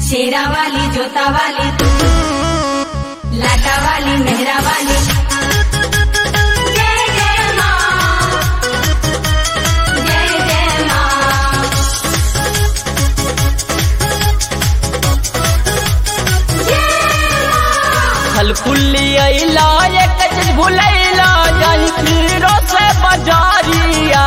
शेरा वाली जोता वाली लाटा वाली मेहरा वाली जय जय माँ जय जय माँ फलफुल्ली अइला एक चीज भुलैला जानी पीरो से बजारिया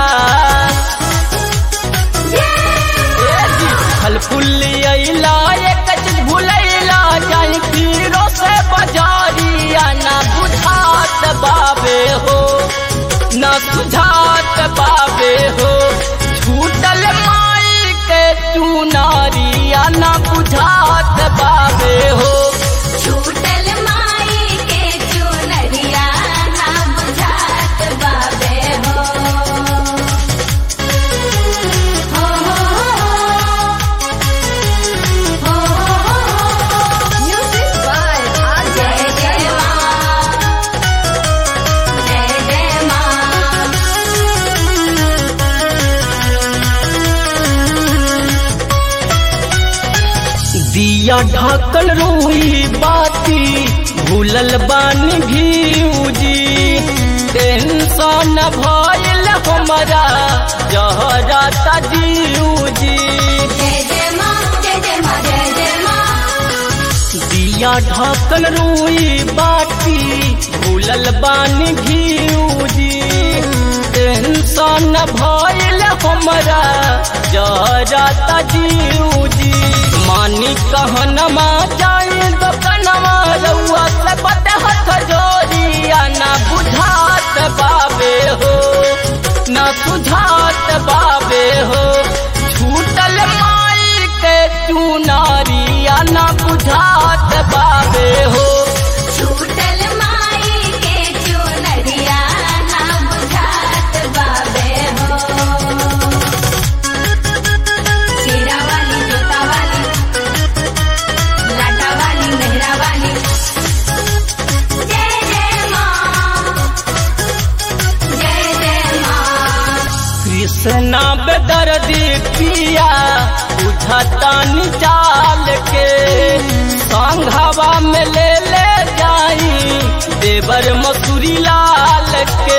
ए जी, फलफुल्ली अइला एक चीज भुलैला जानी पीरो से बजारिया ना बुझात बाबे हो ना सुझात बाबे हो छूटल माई के चुनारिया ना बुझात बाबे हो छूटल माई के चुनरिया ना बुझात बाबे हो हो हो हो म्यूजिक बाय जय जय माँ जय जय माँ दिया ढाकल रोई बाती भूलल बानी भीउजी टेंशन भइल हमरा जहराता जीउजी जय जय माँ जय जय माँ जय जय माँ दिया ढाकल रोई बाती भूलल बानी भीउजी टेंशन भइल हमरा जहराता जीउजी मानी कहनमा जाई दोकनमा रउआ से बटे हथ जोरिया ना बुझात बाबे हो ना सुझात बाबे हो छूटल माई के चुनारिया ना बुझात बाबे हो छूटल माई के चुनरिया ना बुझात बाबे हो शेरा वाली जोता वाली लाटा वाली मेहरा वाली जय जय माँ जय जय माँ कृष्णा बेदर्दी पिया बुझता निचाल के संघवा में ले ले जाई देवर मसूरी लाल के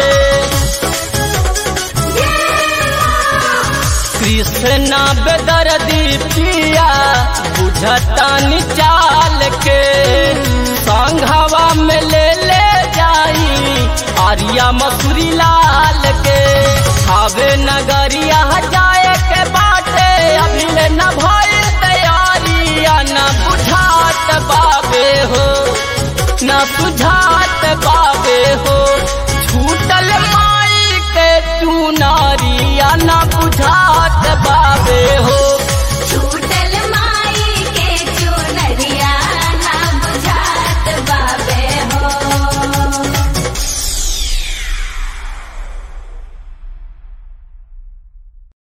कृष्णा बेदर्दी पिया बुझता निचाल के संघवा में ले ले जाई आर्या मसूरी लाल के खावे नगरिया जाए के बाटे अभी ले न भइल तैयारिया न बुझात बाबे हो न सुझा